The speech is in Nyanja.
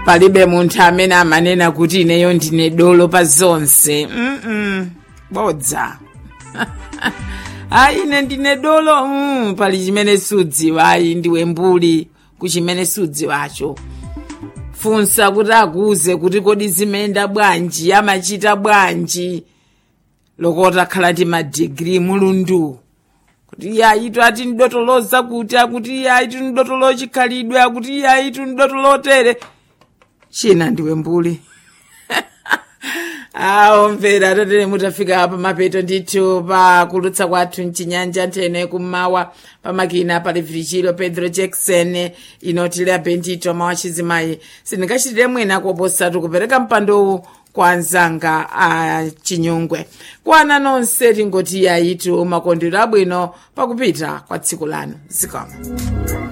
palibe munthu amene amanena kuti ineyo ndine dolo pa zonse mm bodza ayi ine ndine dolo mm, pali chimene sudziwa ayi ndiwe mbuli ku chimene sudziwacho funsa kuti akuze kuti kodi zimenda bwanji amachita bwanji lokota khala ti madigiri mulundu kuti iye ayitu ati ndidotoloza kuti akuti iye ayitu ndidotolo chikhalidwe akuti iye ayitu ndidotolotere china ndiwe mbuli awo mvera atatere mutafika pa mapeto ndithu pa kulutsa kwathu mchinyanja nthene kummawa pamakina pali virichilo pedro jackson inotile apendito mawa chizimayi sindingachitire mwina koposatu kupereka mpandowu kwa anzanga a chinyungwe kwana nonse tingoti ayitu makondero abwino pakupita kwa tsiku lanu zikomo